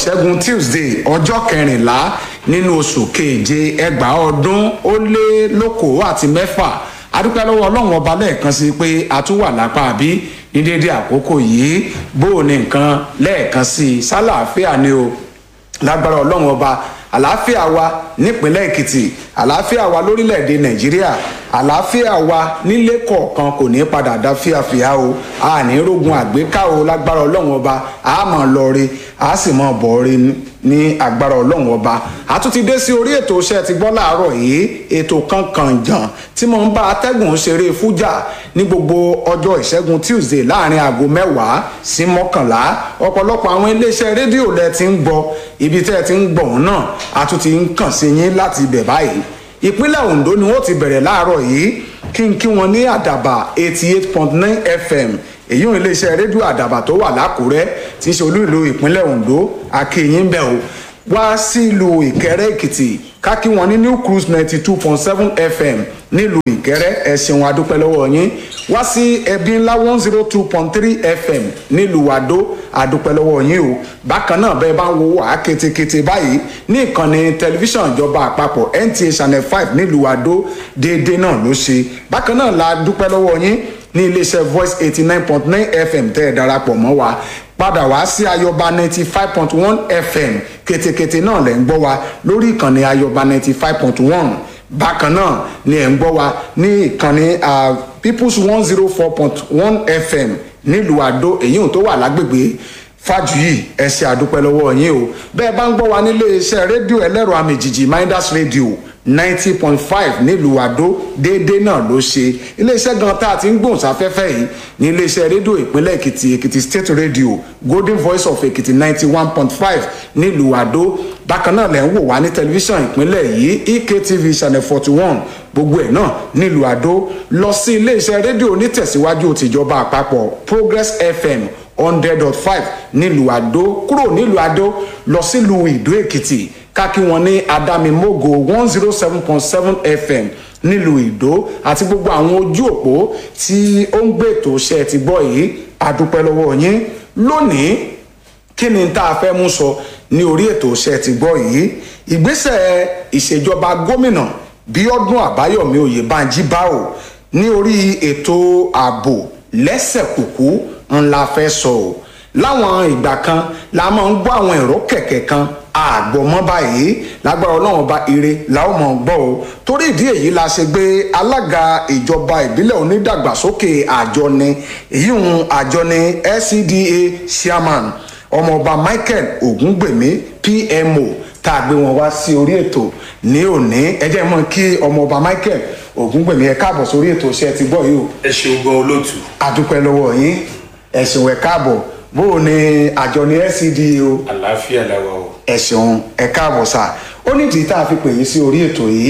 ìṣẹ́gun tuesday ọjọ́ kẹrìnlá nínú oṣù keje ẹgbàá ọdún ó lé lókòó àti mẹ́fà adúpẹ́ lọ́wọ́ ọlọ́run ọba lẹ́ẹ̀kan sí pé a tún wà lápá àbí ní déédéé àkókò yìí bó o ní nǹkan lẹ́ẹ̀kan sí i sálàáfíà ni o lágbára ọlọ́run ọba àlàáfíà wa nípínlẹ̀ èkìtì àlàáfíà wa lórílẹ̀‐èdè nàìjíríà àlàáfíà wa nílé kọ̀ọ̀kan kò ní padà dá fíafíà o a ní rogun àgbéká o lágbára ọlọ́run ọba a mọ̀ lọ́ọ́re a sì mọ̀ bọ̀ọ́re ní agbára ọlọ́run ọba a tún ti dé sí orí ètò iṣẹ́ ti gbọ́ láàárọ̀ yìí ètò kankan jàn tí mo ń bá atẹ́gùn ṣeré fújà ní gbogbo ọjọ́ ìṣẹ́gun tuesday láàrin aago mẹ́wàá sí mọ́kànlá ọ̀pọ̀lọpọ̀ àwọn iléeṣẹ́ rédíò lẹ ti ń gbọ́ ibi tẹ́ ẹ ti ń gbọ̀ òun náà a tún ti ń kàn sí yín láti ibẹ̀ báyìí ìpínlẹ̀ ondo ni wọ́n ti bẹ̀rẹ̀ láàárọ̀ yìí kí n kí wọn ní àdàbà eighty eight point nine fm èyí ò iléeṣẹ́ rédíò àdàbà tó wà lákùrẹ́ tí í ṣe olú ìlú ìpínlẹ̀ ondo akéyìn bẹ̀ o wá sílùú ìkẹrẹ èkìtì kákí wọn ní new cruise ninety two point seven fm nílùú ìkẹrẹ ẹ ṣeun adúpẹ́ lọ́wọ́ yín wá sí ẹbí ńlá one zero two point three fm nílùú àdó adúpẹ́ lọ́wọ́ yín o bákan náà bẹ́ẹ̀ bá ń wo wà ketekete báyìí ní ìkànnì tẹlifíṣàn ìjọba àpapọ̀ nta channel five nílùú àdó déédéé náà ló ṣe bákan náà la dúpẹ́ lọ́wọ́ yín ní iléeṣẹ́ voice eighty nine point nine fm tẹ́ ẹ darapọ̀ mọ́ wa padà wá sí ayọba ninety five point one fm ketekete náà lẹ́ ń gbọ́ wa lórí ìkànnì ayọba ninety five point one bákan náà ni ẹ̀ ń gbọ́ wa ní ìkànnì peoples one zero four point one fm nílùú àdó èyí tó wà lágbègbè fàjùyì ẹ ṣe àdúpẹ́ lọ́wọ́ yín o bẹ́ẹ̀ bá ń gbọ́ wa nílé iṣẹ́ rédíò ẹlẹ́rọ àmìjìjì minders radio ninety point five nílùú àdó déédéé náà ló ṣe iléeṣẹ́ gan tá a ti ń gbóhùn sáfẹ́fẹ́ yìí ní iléeṣẹ́ rédíò ìpínlẹ̀ èkìtì èkìtì state radio golden voice of èkìtì ninety one point five nílùú àdó bákan náà lẹ́ ń wò wá ní tẹlifíṣàn ìpínlẹ̀ yìí ektv channel forty one gbogbo ẹ̀ náà nílùú àdó lọ sí iléeṣẹ́ rédíò onítẹ̀síwájú tìjọba àpapọ̀ progress fm hundred dot five nílùú àdó kúrò nílùú àdó lọ sílùú ìdó èkìtì kákí wọn ní adamimogo one zero seven point seven fm nílùú ìdó àti gbogbo àwọn ojú òpó tí ó ń gbé ètò iṣẹ́ ti gbọ́ yìí àdúpẹ́ lọ́wọ́ yín lónìí kí ni tá a fẹ́ mú sọ ní orí ètò iṣẹ́ ti gbọ́ yìí ìgbésẹ̀ ìṣèjọba gómìnà bíọ́dún àbáyọ̀mí oyèbánjí báwò ní orí ètò ààbò lẹ́sẹ̀kùkú ńlá fẹ́ sọ ọ́ láwọn ìgbà kan la máa ń gbọ́ àwọn ẹ̀rọ kẹ̀kẹ́ kan àgbọ̀mọ́ báyìí lágbára ọlọ́run ọba ire la ó mọ̀ gbọ́ o torí ìdí èyí la ṣe gbé alága ìjọba ìbílẹ̀ onídàgbàsókè àjọni èyí ń àjọni scda chairman ọmọọba michael ogungbèmí pmo tá a gbé wọn wá sí orí ètò ní òní ẹ jẹ́ mọ́ kí ọmọọba michael ogungbèmí ẹ káàbọ̀ sórí ètò iṣẹ́ ti gbọ́ yìí o. ẹ ṣeun gan olóòtú. adúpẹ́ lọ́wọ́ yín ẹ̀sùn ẹ̀ káàbọ̀ bó o ní àjọ ní scda o àlàáfíà làwà o. ẹ̀sùn ẹ̀ káàbọ̀ sà ó nídìí tá a fi pè yín sí orí ètò yìí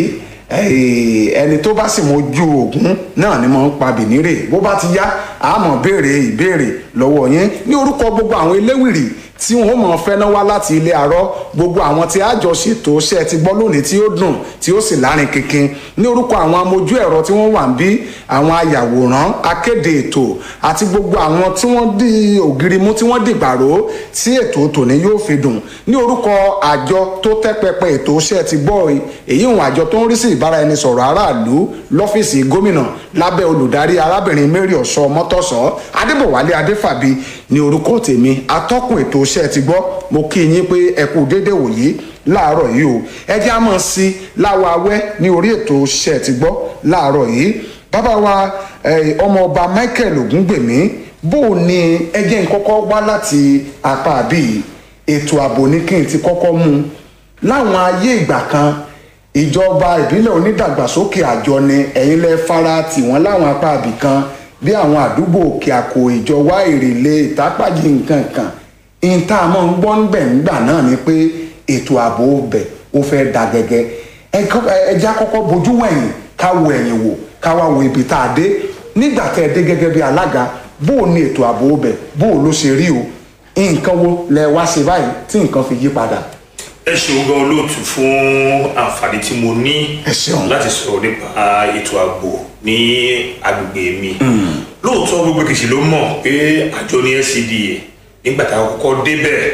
ẹni tó bá sì mojú ògún náà ni mo ń pa bìnírè bó bá ti yá àmọ́ béèrè ìbéèrè lọ́wọ́ yín ní orúkọ gbogbo àwọn eléwìrì tí wọn ó mọ fẹ́ náà wá láti ilé àárọ̀ gbogbo àwọn tí àjọ ṣètò iṣẹ́ ti gbọ́ lónìí tí ó dùn tí ó sì lárin kínkín ní orúkọ àwọn amójú ẹ̀rọ tí wọ́n wà ń bí àwọn ayàwòrán akéde ètò àti gbogbo àwọn tí wọ́n di ògiri mú tí wọ́n dìgbàrò tí ètò tòní yóò fi dùn ní orúkọ àjọ tó tẹ́ pẹpẹ ètò iṣẹ́ ti gbọ́ èyí òun àjọ tó ń rí sí ìbáraẹnisọ̀rọ̀ aráàlú lọ́fíìsì gómìnà lábẹ́ olùdarí arábìnrin mary ọ̀ṣọ́ mọ́tọ́sọ́ adébọ̀wálé adéfàbí ní orúkọ tèmi atọ́kùn ètò iṣẹ́ ti gbọ́ mo kí yín pé ẹ kú déédé wòyí láàárọ̀ yìí o ẹ jẹ́ àmọ́ sí láwa awẹ́ ní orí ètò iṣẹ́ ti gbọ́ láàárọ̀ yìí bàbá wa ọmọọba michael ogungbèmí bó o ní ẹjẹ́ ń kọ́kọ́ wá láti apá àbí ètò ààbò ní kí n ti kọ́kọ́ mú un láwọn ayé ìgbà kan ìjọba ìbílẹ̀ onídàgbàsókè àjọ ni ẹ̀yin lẹ fara tì wọ́n láwọn apá àbí kan bí àwọn àdúgbò òkè àkó ìjọwá ìrèlè ìtápàjì nǹkan kan ìta àmọ́ ń gbọ́ ńbẹ̀ ńgbà náà ni pé ètò ààbò bẹ̀ ó fẹ́ da gẹ́gẹ́ ẹja kọ́kọ́ bojú wẹ̀yìn ká wo ẹ̀yìn wò ká wá wo ibi tá a dé nígbà tẹ́ ẹ dé gẹ́gẹ́ bí alága bó o ní ètò ààbò bẹ̀ bó o ló ṣe rí o nǹkan wo lẹ wá ṣe báyìí tí nǹkan fi yí padà. ẹ ṣeun gan olóòtú fún àǹfààní tí mo ní Ẹ ṣeun. láti sọ̀rọ̀ nípa ètò ààbò ní agbègbè mi lóòótọ́ gbogbo kìsì ló mọ̀ pé àjọ ní scda nígbà tá a kọ́kọ́ débẹ̀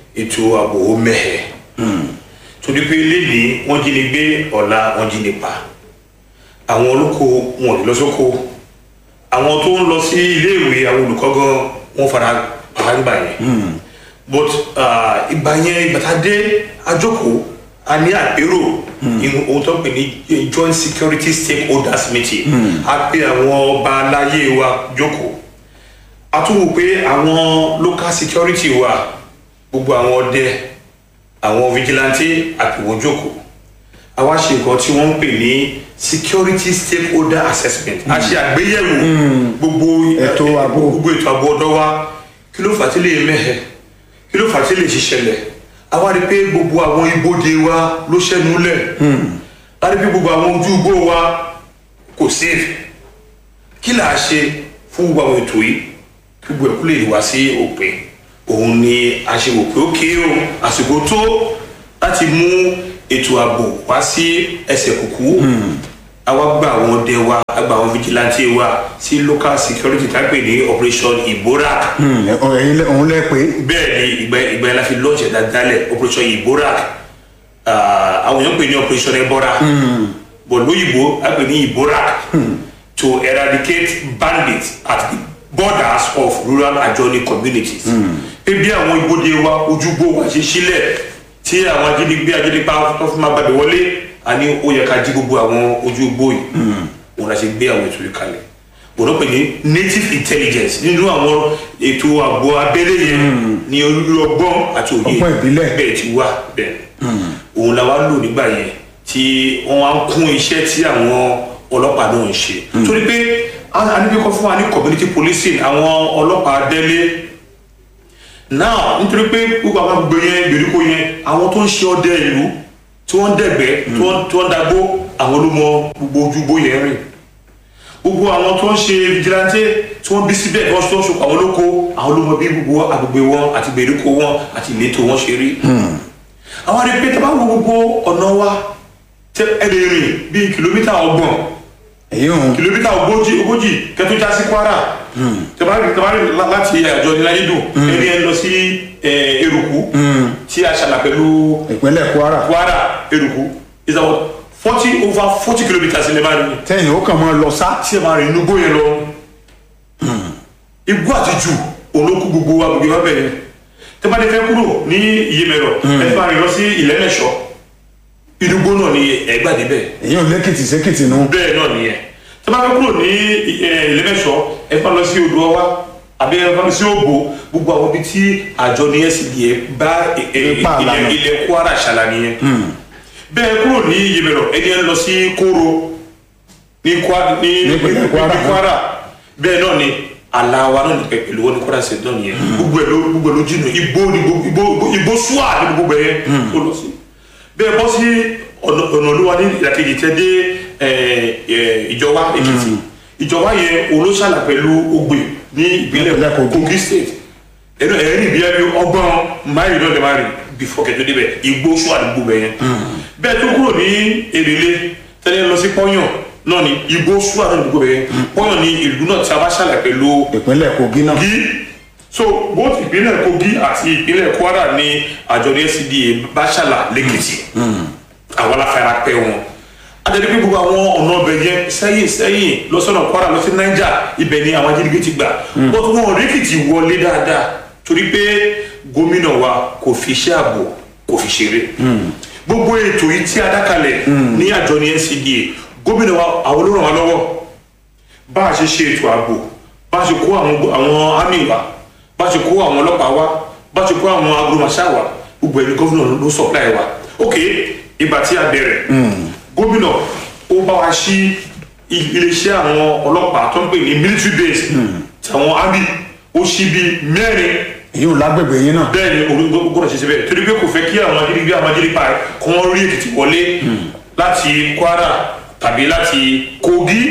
ètò ààbò ó mẹ́hẹ̀ torí pé lénìí wọ́n jí ni gbé ọ̀la wọ́n jí ni pa àwọn olóko wọn ò lè lọ sóko àwọn tó ń lọ sí iléèwé àwọn olùkọ́ gan wọ́n fara pa nígbà yẹn but ah, ìgbà yẹn ìgbà tá a dé àjókòó a ní àpérò ìhun ohun tó ń pè ní joint security stakeholders meeting a pè àwọn ọba aláyé wa jókòó a tún wò pé àwọn local security wa gbogbo àwọn ọdẹ àwọn vigilante àpèwọ́ jókòó a wá ṣe nǹkan tí wọ́n ń pè ní security stakeholder assessment a ṣe àgbéyẹ̀wò gbogbo Ètò ààbò. gbogbo ètò ààbò ọ̀dọ́ wa kí ló fà á tí lè mẹ́hẹ̀ kí ló fà á tí lè ṣiṣẹlẹ̀ a wá rí i pé gbogbo àwọn ibodè wa ló ṣẹ́nu lẹ̀ a rí i pé gbogbo àwọn ojú igbó wa kò safe kí là á ṣe fún gbogbo àwọn ètò yìí kí gbogbo ẹ̀kú lè wá sí òpin òun ni a ṣe wò pé ó kéé o àsìkò tó láti mú ètò ààbò wá sí ẹsẹ̀ kùkú àwa gba àwọn ọdẹ wa a gba àwọn vigilante wa sí local security tá a pè ní operation iborak ẹ̀yin lẹ- òun lẹ pé bẹ́ẹ̀ ni ìgbà ìgbà yẹn la fi launch ẹ̀dá dálẹ̀ operation iborak Ah, àwọn èèyàn pè ní operation ebora but lóyìnbó a pè ní iborak to eradicate bandits at the borders of rural adjoining communities pé bí àwọn ibodè wa ojúgbó wa ṣe sílẹ̀ tí àwọn ajínigbé ajínigbá tó fi máa gbàgbé wọlé a ní ó yẹ ká jí gbogbo àwọn ojúgbó yìí òun la ṣe gbé àwọn ètò yìí kalẹ̀ òun pè ní native intelligence nínú àwọn ètò ààbò abẹ́lé yẹn ní olú ọgbọ́n àti òye Ọgbọ́n ìbílẹ̀. bẹ́ẹ̀ ti wà bẹ́ẹ̀ òun la wá lò nígbà yẹn tí wọ́n wá ń kún iṣẹ́ tí àwọn ọlọ́pàá náà ń ṣe torí pé a a níbi kan fún wa ní community policing àwọn ọlọ́pàá délé now nítorí pé gbogbo àwọn gbogbo yẹn gbèríko yẹn àwọn tó ń ṣe ọdẹ ìlú tí wọ́n ń dẹ̀gbẹ́ tí wọ́n tí wọ́n ń dagbó àwọn ló mọ gbogbo ojúgbó yẹn rìn gbogbo àwọn tó ń ṣe vigilante tí wọ́n bí síbẹ̀ tí wọ́n tó ń ṣokò àwọn olóko àwọn ló mọ bí gbogbo agbègbè wọn àti gbèríko wọn àti ìletò wọn ṣe rí àwọn àti pété bá wo gbogbo ọ̀nà wa tẹ ẹ lè rìn bíi kìlómítà ọgbọ̀n èyí òun kìlómítà ogójì ogójì kẹtó já sí kwara tẹbárì tẹbárì láti àjọ níláyé dùn ẹni ẹ lọ sí ẹ, eruku tí a ṣàlà pẹ̀lú ìpínlẹ̀ kwara kwara eruku is about forty over forty kilometres ní ẹ máa rìn tẹ́yìn ó kàn máa lọ sá tí ẹ máa rìn inú gbóyè lọ igbó àtijọ́ olókù gbogbo wa gbogbo wa bẹ̀rẹ̀ tẹ́ bá dé fẹ́ kúrò ní iyemẹ̀rọ ẹ fẹ́ máa rìn lọ sí ìlẹ́mẹ̀ṣọ́ inú gbó náà ni ẹgbàdé bẹ́ẹ̀ èyí ò lẹ́kìtì sékìtì nu bẹ́ẹ̀ náà nìyẹn tẹ́ bá fẹ́ kúrò ní ìlẹ́mẹ̀ṣọ́ ẹ fẹ́ lọ sí odò ọwá àbí ẹ fẹ́ lọ sí ògbó gbogbo àwọn ibi tí àjọ ní SCDA bá ẹ- ẹ- Ipa ilẹ̀ àlànà. ilẹ̀ Kwara ṣàlà nìyẹn bẹ́ẹ̀ kúrò ní iyemẹ̀rọ ẹni ẹ lọ sí kóró ní Kwa- ní Nípínlẹ̀ Kwara. ní Kwara bẹ́ẹ̀ náà ni alawa náà ní pẹ- pẹ̀lú wọn ní Kwara ṣe náà nìyẹn gbogbo ẹ̀ ló gbogbo ẹ̀ ló jìnnà igbó ní gbogbo igbó igbó súwà ní gbogbo ẹ̀ tó lọ sí bẹ́ẹ̀ bọ́ sí ọ̀nà ọ̀nà olúwa ní ìdàkejì tẹ́ dé ẹ̀, ẹ̀, ìjọba Èkìtì ìjọba yẹn olóṣàlà pẹ̀lú Ògbè ní ìpínlẹ̀ Ìpínlẹ̀ Kogi. Kogi state ẹnu ẹ̀rín ìbí ẹbí ọgbọ́n máìlì náà lè má rìn bífọ̀ kẹtó débẹ̀ igbó súwà ní gbogbo ẹ̀ yẹn bẹ́ẹ̀ tó kúrò ní èrèlé tẹ́lẹ̀ lọ sí pọ́yàn náà ni igbó súwà náà ní gbogbo ẹ̀ yẹn pọ́yàn ní ìlú náà tí a bá ṣàlà pẹ̀lú ìpínlẹ̀ kogi náà kogi so both ìpínlẹ̀ kogi àti ìpínlẹ̀ kwara ní àjọ ní SCDA bá ṣàlà lẹ́kìtì àwọn aláfẹ́ra pẹ́ wọn adẹ́ni pé gbogbo àwọn ọ̀nà ọbẹ̀ yẹn sẹ́yìn sẹ́yìn lọ́sọ̀nà kwara lọ sí niger ibẹ̀ ni àwọn ajínigbé ti gbà but wọn ò rẹ́kìtì wọlé dáadáa torí pé gómìnà wa kò fi iṣẹ́ ààbò kò fi ṣeré gbogbo ètò yìí tí a dákalẹ̀ ní àjọ ní NCDA gómìnà wa àwọn olóràn wa lọ́wọ́ bá a ṣe ṣe ètò ààbò bá a ṣe kó àwọn àwọn army wa bá a ṣe kó àwọn ọlọ́pàá wa bá a ṣe kó àwọn agbóhùnmáṣá wa gbogbo ẹni gómìnà ló supply wa ok ìgbà tí a bẹ̀rẹ̀ gómìnà ó bá wa ṣí i- iléeṣẹ́ àwọn ọlọ́pàá tó ń pè ní military base tàwọn army ó ṣí bí mẹ́rin èyí ò lágbègbè yín náà bẹ́ẹ̀ ni olú gbọ́dọ̀ ṣe ṣe bẹ́ẹ̀ torí pé kò fẹ́ kí àwọn ajínigbé àwọn ajínigbé kí wọ́n rí èkìtì wọlé láti kwara tàbí láti kogi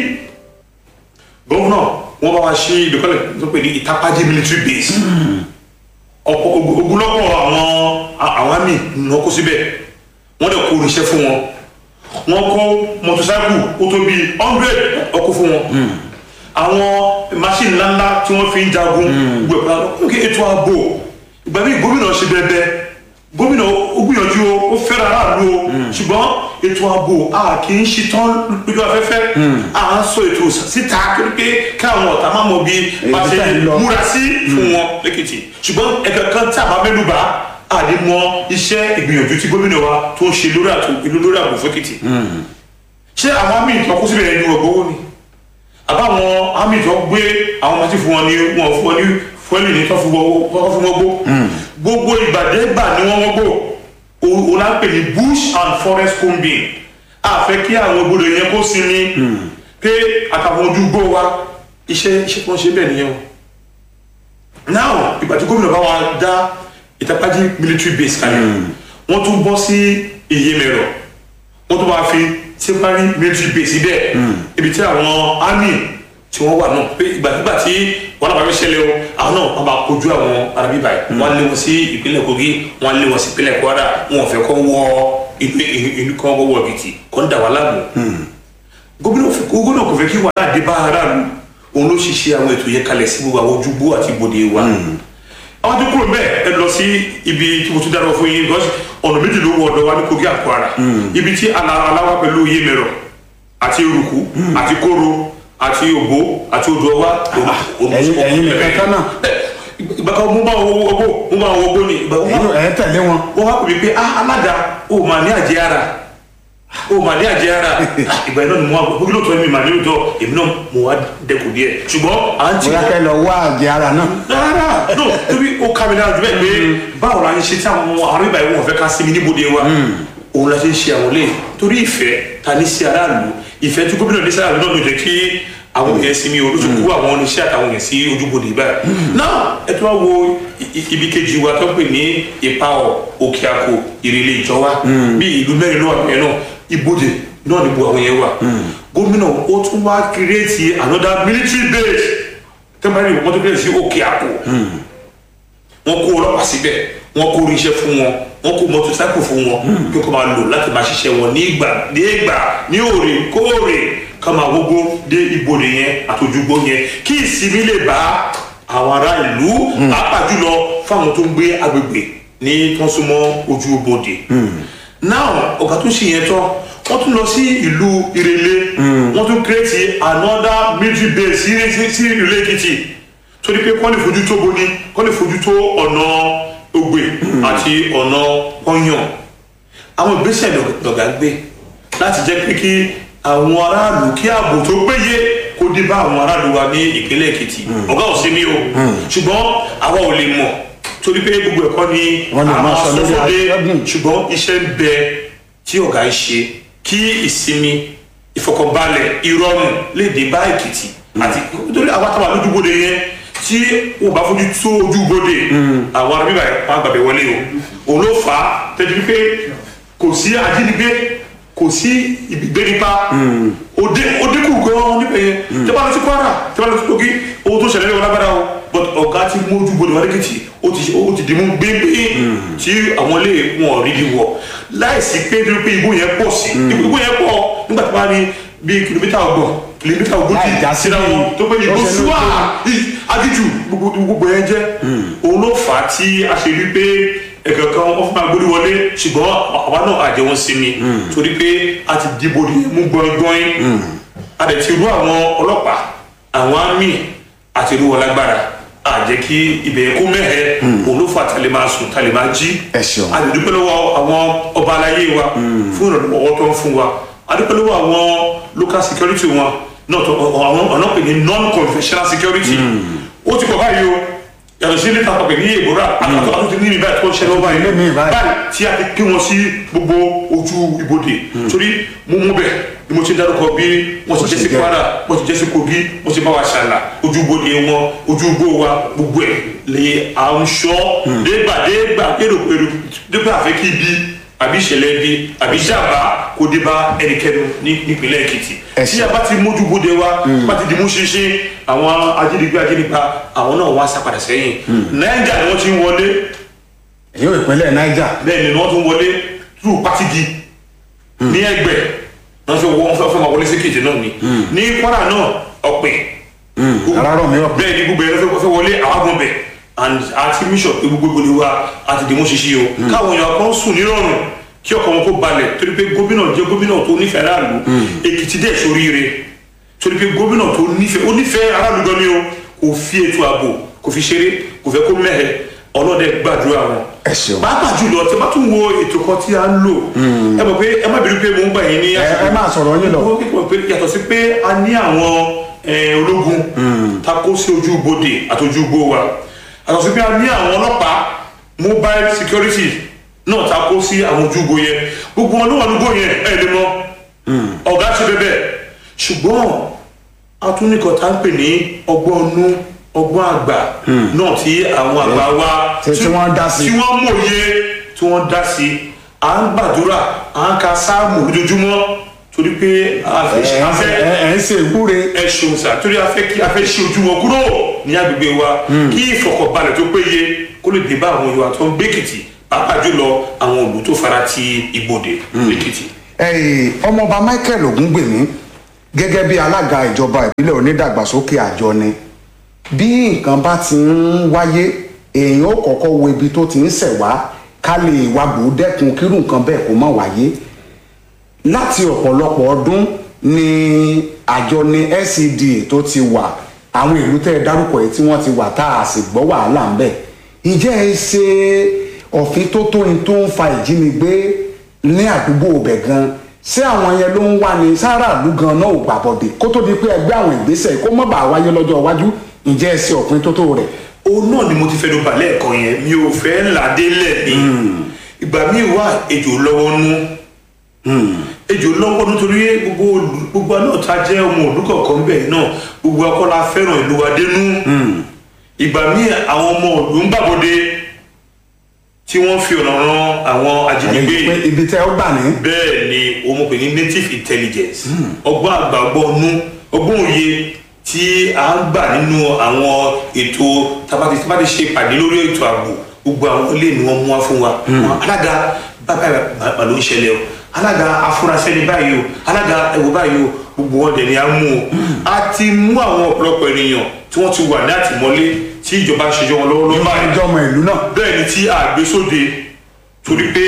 gómìnà wọ́n bá wa ṣe ìdókòlẹ̀ tó pè ní ìtàpájí military base ọ̀pọ̀ ogun- ogunlọ́pọ̀ àwọn àwọn àmì ní wọ́n kó síbẹ̀ wọ́n dẹ̀ kó oníṣẹ́ fún wọn wọ́n kó mọ́tòsáìkù ó tó bíi hundred ọkọ̀ fún wọn àwọn machine ńláńlá tí wọ́n fi ń jagun gbogbo ẹ̀kọ́ lókè ètò ààbò ìgbà míì gómìnà ṣe bẹ́ẹ̀ gómìnà ó gbìyànjú o ó fẹ́ràn aráàlú o ṣùgbọ́n ètò ààbò a kì í ṣetán lójú afẹ́fẹ́ à ń sọ ètò síta torí pé káwọn ọ̀tá má mọ bí bá ṣe tẹ̀ ń lọ. múra sí fún wọn lẹ́kìtì ṣùgbọ́n ẹ̀ka kan tí a bá mẹ́nu bá àdé mọ iṣẹ́ ìgbìyànjú tí gómìnà wa tó ń ṣe lórí àtò ìlú lórí ààbò fẹ́kìtì ṣé àwọn àmì ìtàn kó síbẹ̀ ẹni ọgbọ́wọ́ ni àbáwọn àmì ìtàn gbé àwọn ọmọ tí fún wọn ní wọn fún wọn ní fúẹ́lì ní tán fún wọn tán fún wọn gbó gbogbo ìgbàdégbà ni wọ́n wọ́n gbó O- o la ń pè ní bush and forest combing a fẹ́ kí àwọn gbọdọ yẹn kó sinmi pé àtàwọn ojú gbó wa iṣẹ́ iṣẹ́ tó ń ṣe bẹ́ẹ̀ nìyẹn o now ìgbà tí gómìnà bá wa dá ìtàpájí military base kalẹ̀ wọ́n tún bọ́ sí ìyèmẹ̀rọ wọ́n tún wá fi temporary military base síbẹ̀ ibi tí àwọn army tí wọ́n wà náà pé ìgbàkigbà tí wọ́n náà bá fi ṣẹlẹ̀ o àwọn náà wọ́n bá kojú àwọn arábí báyìí wọ́n lé wọn sí ìpínlẹ̀ kogi wọ́n lé wọn sí ìpínlẹ̀ kwara wọn ò fẹ́ kọ́ wọ ìlú ìlú kan wọ́wọ́ èkìtì kọ́ ń dà wá láàmú gómìnà fẹ́- gómìnà kò fẹ́ kí wàhálà dé bá aráàlú òun ló ṣiṣẹ́ àwọn ètò yẹn kalẹ̀ sí gbogbo àwọn ojúgbó àti ibodè wa àwọn tó kúrò bẹ́ẹ̀ ẹ lọ sí ibi tí mo tún dáná fún yín because ọ̀nà méjì ló wọ ọ̀dọ̀ wa ní kogi àkọ́ra ibi tí ala- aláwa pẹ̀lú iye mẹ́rọ àti eruku àti kóró àti ògbó àti odò ọwá ẹ̀yin- ẹ̀yin nìkan tán náà. ìgbà kan mo bá wọn owó owó mo bá wọn owó ni ìgbà wọn ẹ̀yin ẹ̀ tẹ̀lé wọn. wọ́n wá pè mí pé ah alága o mà ní àjẹ́ ara o mà ní àjẹ́ ara Ah, ìgbà yẹn náà ni mo wá gbogbo lóòótọ́ mi mà ní lóòótọ́ èmi náà mo wá dẹkùn díẹ̀ ṣùgbọ́n à ń tì bóyá wọ́n kẹ́ lọ wá àjẹ ara náà. rárá no torí ó ká mi lára jù bẹ́ẹ̀ pé báwo la ń ṣe tí àwọn àrùn ìbáyìí wọn fẹ́ ká sí mi níbodè wa òun la ṣe ń ṣe àwọn lẹ́yìn torí ìfẹ́ ta ní sí aráàlú ìfẹ́ tí gómìnà ní sí aráàlú náà ló jẹ́ kí àwọn yẹn sinmi o ló ti kú àwọn oníṣẹ́ àtàwọn yẹn sí ojúbodè báyìí náà ẹ tó wá wo i- i- ibi kejì wa tó pè ní ìpawọ̀ òkè àkó ìrẹ̀lẹ̀ ìjọba bí ìlú mẹ́rin ló wà bẹ́ẹ̀ náà ibodè náà ni gbogbo àwọn yẹn wà gómìnà ó tún wá kírètì another military base tẹ́mbàrí wọ́n tó kírètì sí òkè àkó wọ́n kó ọlọ́pàá síbẹ̀ wọ́n kó oríṣẹ́ fún wọn wọ́n kó mọ́tòsáìkò fún wọn kí wọ́n máa lò láti máa ṣiṣẹ́ wọn ní ìgbà ní ìgbà ní òrèkóòrè ká máa gbogbo dé ibodè yẹn àtòjúgbó yẹn kí ìsinmi lè bá àwọn ará ìlú pàápàá jùlọ fáwọn tó ń gbé agbègbè ní tó ń súnmọ́ ojú ibodè now ọ̀gá tó ṣe yẹn tán wọ́n tún lọ sí ìlú ìrẹ̀lẹ̀ wọ́n tún kírètì another military base sí sí- sí ìlú èkìtì torí pé kọ́ lè fojú tó boni kọ́ lè fojú tó ọ̀nà ògbè àti ọ̀nà pọ́nyàn àwọn ìgbésẹ̀ lọ̀gá gbé láti jẹ́ pé kí àwọn aráàlú kí ààbò tó péye kó dé bá àwọn aráàlú wa ní ìpínlẹ̀ èkìtì ọ̀gá ò sí mi o ṣùgbọ́n àwa ò lè mọ̀ torí pé gbogbo ẹ̀kọ́ ni Wọ́n lè máa sọ lórí sọ́sọ́dé atẹ́gùn. ṣùgbọ́n iṣẹ́ ń bẹ tí ọ̀gá ń ṣe kí ìsinmi ìfọkànbalẹ̀ ìrọ̀rùn lè dé bá èkìtì àti nítorí àwọn àtàwọn àlójúbodè yẹn tí wọn bá fojú tó ojúbodè àwọn ará bíbá wọn àgbàbẹ wọlé o òun ló fà á tẹ́jú pé kò sí ajínigbé kò sí ìgbénipa òde òdekù gan níbẹ̀ yẹn tẹ́ bá lọ sí kwara tẹ́ bá lọ sí kogi owó tó ṣẹlẹ̀ lẹ́wọ̀n lágbára o but ọ̀gá ti mú ojúbodè wọn lẹ́kìtì ó ti ó ti dìmú gbégbé tí àwọn ilé wọn rí di wọ láìsí pé nítorí pé ibú yẹn pọ̀ sí ibú yẹn pọ̀ nígbà tí wọ́n á ní bíi kìlómítà ọgbọ̀n kìlómítà ogójì Láì já sí síra wọn tó pé ìbò ó ṣe súwà lóko. agíjù gbogbo gbogbo yẹn jẹ́ òun ló fà á tí a ṣe rí pé ẹ̀kẹ́ kan wọ́n fún máa gbórí wọlé ṣùgbọ́n àwa náà àjẹ wọn sí mi torí pé a ti dìbò ní mú gbọ́ngbọ́n a dẹ̀ ti rú àwọn ọlọ́pàá àwọn àmì àti rú wọn lágbára a jẹ́ kí ibẹ̀ kó mẹ́hẹ̀ òun ló fà á tálẹ̀ máa sùn tálẹ̀ máa jí Ẹ ṣeun. a lè dúpẹ́ lọ́wọ́ àwọn ọba aláyé wa fún ìrànlọ́wọ́ tó ń fún wa a dúpẹ́ lọ́wọ́ àwọn local security wọn náà tó àwọn ọ̀nà pè ní non-conventional security ó ti pọ̀ báyìí o yàtọ̀ sí ilé tàpá pè ní èbúrà àtàtà tó ti ní ìbáyìí tó ń ṣẹlẹ̀ ó báyìí Ilé mi báyìí. báyìí tí a ti pín wọn sí gbogbo ojú ibodè torí mo mú bẹ̀ ni mo ti dárúkọ bí wọ́n ti jẹ́ sí ṣe jẹ́. kwara wọ́n ti jẹ́ sí kogi wọ́n ti bá wa ṣàlà ojú ibodè wọn ojú igbó wa gbogbo ẹ̀ lè à ń ṣọ́ dégbà dégbà èròpèrò dégbà àfẹ́ kí bí àbí ìṣẹ̀lẹ̀ bí àbí ìjàmbá kó dé bá ẹnikẹ́ni ní nípínlẹ̀ èkìtì Ẹ tí ṣeun. a bá ti mójú bóde wa bá ti di mú ṣinṣin àwọn ajínigbé ajínigbá àwọn náà wá sá padà sẹ́yìn nàìjà ni wọ́n ti ń wọlé èyí ò ìpínlẹ̀ niger. bẹ́ẹ̀ ni wọ́n tún wọlé tú pátigi ní ẹgbẹ́ wọ́n fẹ́ wọ́n fẹ́ fẹ́ máa wọlé sí kejì náà ni ní kwara náà ọ̀pẹ arárọ̀ mi ọ̀pẹ. bẹ́ẹ̀ ni gbogbo ẹ̀rọ fẹ́ fẹ́ wọlé àwọn bẹ̀ and àti mission pé gbogbo ìgbòlè wa àti dìmú ṣiṣi o káwọn èèyàn kan sùn nírọ̀rùn kí ọkọ̀ wọn kó balẹ̀ torí pé gómìnà jẹ́ gómìnà tó nífẹ̀ẹ́ aráàlú èkìtì dẹ̀ sóríire torí pé gómìnà tó nífẹ̀ẹ́ ó nífẹ̀ẹ́ aráàlú gan ni o kò fi ètò ààbò kò fi ṣeré kò fẹ́ kó mẹ́hẹ̀ ọlọ́dẹ gbàdúrà wọn. ẹ ṣeun. pàápàá jùlọ tí a bá tún wo ètò kan tí a ń lò ẹ mọ̀ pé ẹ má bínú pé mò ń gbà yín ní. ẹ ẹ máa sọ̀rọ̀ yín lọ. ó kíkọ̀ pé yàtọ̀ sí pé a ní àwọn eh, ológun ta kó sí ojú ibodè àti ojú igbó wa yàtọ̀ sí pé a ní àwọn ọlọ́pàá mobile security náà ta kó sí àwọn ojú igbó yẹn gbogbo wọn ló wà lógbó yẹn ẹ lè mọ ọ̀gá ṣe bẹ́ẹ̀ ṣùgbọ́n atúnikọ̀ tá ń pè ní ọgbọ́n ọnú ọgbọ́n àgbà náà tí àwọn àgbà wa Tí- tí wọ́n dá sí. tí wọ́n mòye tí wọ́n dá sí à ń gbàdúrà à ń ka sáàmù lójoojúmọ́ torí pé a fẹ́ ẹ a fẹ́ ẹ ẹ ń ṣe ìwúre. ẹ ṣeun sá torí a fẹ́ kí a fẹ́ ṣe ojú wọn kúrò ní agbègbè wa kí ìfọkànbalẹ̀ tó péye kó lè dé bá àwọn ìwà tó ń gbèkìtì pàápàá jùlọ àwọn òlù tó fara ti ibodè lẹ́kìtì. Ẹ̀ẹ́, ọmọọba michael ogungbèmí gẹ́gẹ́ bí alága ìjọba ìbílẹ̀ onídàgbàsókè àjọ ni bí nǹkan bá ti ń wáyé èèyàn ó kọ́kọ́ wo ibi tó ti ń ṣẹ̀ wá ká lè wá bò ó dẹ́kun kírú nǹkan bẹ́ẹ̀ kó má wáyé láti ọ̀pọ̀lọpọ̀ ọdún ni àjọ ní LCDA tó ti wà àwọn ìlú tẹ́ ẹ dárúkọ yìí tí wọ́n ti wà tá a sì gbọ́ wàhálà ń bẹ̀ ìjẹ́ ẹ ṣe òfin tó tó ní tó ń fa ìjínigbé ní àdúgbò ibẹ̀ gan ṣé àwọn yẹn ló ń wá ní sáràlú gan náà ò gbàbọ̀dé kó tó di pé ẹgbẹ́ àwọn ìgbésẹ̀ kó má bàa wáyé lọ́jọ́ iwájú ìjẹ́ ẹ ṣe òfin tó tó rẹ̀. òun náà ni mo ti fẹ́ ló balẹ̀ ẹ̀kọ́ yẹn mi ò fẹ́ là délẹ̀ ni ìgbà míì wà ejò lọ́wọ́ nú ejò lọ́wọ́ nítorí gbogbo olù- gbogbo náà ta jẹ́ ọmọ olùkọ̀ọ̀kan bẹ́ẹ̀ náà gbogbo akọ́lá fẹ́ràn ìlú wa dénú ìgbà míì àwọn ọmọ òlù ń gbàbọ̀dé tí wọ́n fi ọ̀nà ran àwọn ajínigbé pé ibi tẹ́ ó gbà ní. bẹ́ẹ̀ ni òun pè ní native intelligence ọgbọ́n àgbà ọgbọ́n ọnú ọgbọ́n òye tí a ń gbà nínú àwọn ètò tabati tabati ṣe pàdé lórí ètò ààbò gbogbo àwọn ilé ni wọ́n mú wá fún wa Wọn, alága bàbá bàbá ló ń ṣẹlẹ̀ o alága afurasí ẹni báyìí o alága ẹwọ báyìí o gbogbo wọn dẹ̀ ni a mú o a ti mú àwọn ọ̀pọ̀lọpọ̀ ènìyàn tí wọ́n ti wà ní àtìmọ́lé tí ìjọba ń ṣèjọ́ wọn lọ́wọ́lọ́wọ́ báyìí ìjọmọ ìlú náà. bẹ́ẹ̀ ni tí a gbé sóde torí pé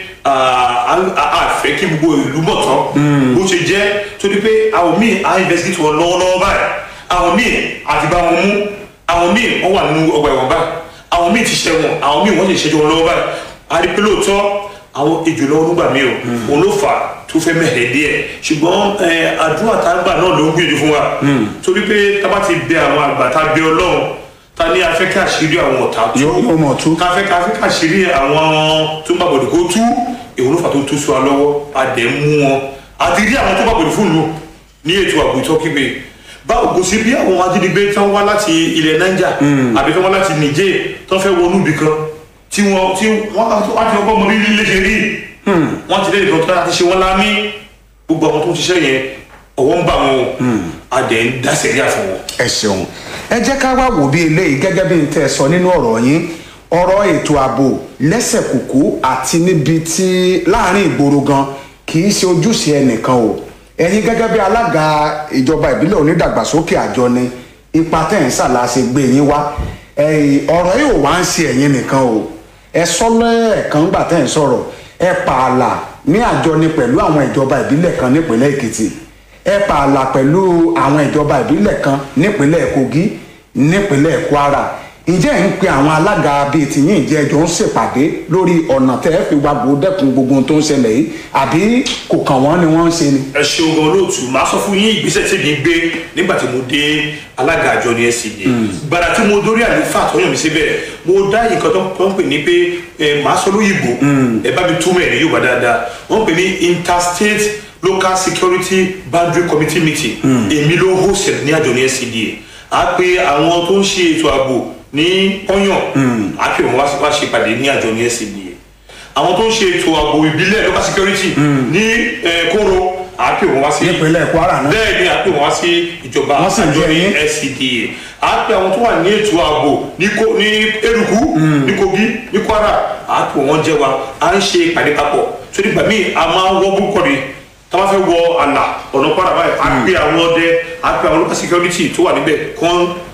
a a fẹ́ kí gbogbo ìlú mọ̀ tán bó ṣe jẹ́ torí pé àwọn míì á investigate wọn lọ́wọ́lọ́wọ́ báyìí àwọn míì àti bá wọn mú àwọn míì wọ́n wà nínú ọgbà ẹ̀wọ̀n báyìí àwọn míì ti ṣẹ̀wọ̀n àwọn míì wọ́n sì ṣẹ́jọ́ wọn lọ́wọ́ báyìí a rí pé lóòótọ́ àwọn ejò lọ́wọ́ nígbà míì o òun ló fà á tó fẹ́ mẹ́hẹ̀ẹ́ díẹ̀ ṣùgbọ́n ẹ, àdúrà tá a gbà náà ló ń gbìyànjú fún wa torí pé tá a bá ti bẹ àwọn àgbà tá a bẹ ọlọ́run ta ní afẹ́ kí àṣírí àwọn ọ̀tá tú Yóò- yóò mọ̀ tú. káfẹ́ káfẹ́ káṣírí àwọn tó ń bàbọ̀dé kó tú èwo ló fà tó tú sí wa lọ́wọ́ a dẹ̀ ń mú wọn àti rí àwọn tó bàbọ̀dé fún ìlú ní ètò ààbò ìtọ́kígbe báwo kò sí bí àwọn ajínigbé tán wá láti ilẹ̀ niger àbí tán wá láti niger tán fẹ́ wọnú ibì kan tí wọ́n tí wọ́n á ti ọgbọ́n mọ bí líle ṣe rí wọ́n ti lé nìkan tó láti ṣe wọ́n lámì gbogbo àwọn tó ń ṣiṣẹ́ yẹn ọwọ́ ń bà wọn o a dẹ̀ ń dá sẹ̀ríà fún wọn. ẹ ṣeun ẹ jẹ́ ká wá wò bí eléyìí gẹ́gẹ́ bí n tẹ́ ẹ sọ nínú ọ̀rọ̀ yín ọ̀rọ̀ ètò ààbò lẹ́sẹ̀ kùkú àti níbi tí láàrin ìgboro gan kì í ṣe ojúṣe ẹnìkan o ẹ̀yin gẹ́gẹ́ bí alága ìjọba ìbílẹ̀ onídàgbàsókè àjọ ni ipa tẹ̀ ń ṣàlàṣe gbé yín wá ẹ̀yìn ọ̀rọ̀ yìí ò wá ń ṣe ẹ̀yin nìkan o ẹ sọ lẹ́ẹ̀kan gbà tẹ̀ ń sọ̀rọ̀ ẹ pààlà ní àjọ ni pẹ̀lú àwọn ìjọba ìbílẹ̀ kan nípínlẹ̀ èkìtì ẹ pààlà pẹ̀lú àwọn ìjọba ìbílẹ̀ kan nípínlẹ̀ kogi nípínlẹ̀ kwara ǹjẹ́ ẹ̀ ń pe àwọn alága bíi tìyín ìjẹ́ ẹjọ́ ń ṣèpàdé lórí ọ̀nà tẹ́ ẹ fi wá bò ó dẹ́kun gbogbo ohun tó ń ṣẹlẹ̀ yìí àbí kò kàn wọ́n ni wọ́n ń ṣe ni. ẹ ṣeun gan olóòtú màá sọ fún yín ìgbésẹ̀ tí mi gbé nígbà tí mo dé alága àjọ ní SCDA gbàdá tí mo dórí àlùfáà tó yàn mí síbẹ̀ mo dá nǹkan tó tó ń pè ní pé ẹ màá sọ lóyìnbó ẹ bá mi túmọ̀ ẹ̀ ní Yorùbá dáadáa wọ́n pè ní interstate local security boundary committee meeting èmi ló host ẹ̀ ní àjọ ní SCDA a pe àwọn tó ń ṣe ètò ààbò ní ọyàn a pè wọn wá sí- wá ṣe ìpàdé ní àjọ ní SCDA àwọn tó ń ṣe ètò ààbò ìbílẹ̀ local security ní eh, kóró àápè wọn wá sí nípínlẹ̀ kwara náà. bẹ́ẹ̀ ni àápè wọn wá sí ìjọba Wọ́n sì ń àjọ jẹ́ ní yín. SCDA àápè àwọn tó wà ní ètò ààbò ní Ko- ní eruku ní kogi ní kwara àápè wọn jẹ́ wa à ń ṣe ìpàdé papọ̀ tó nígbà míì a máa ń wọ́ búkọ̀ ni tá a bá fẹ́ wọ àlà ọ̀nà kwara báyìí àápè àwọn ọdẹ àápè àwọn local security tó wà níbẹ̀ kán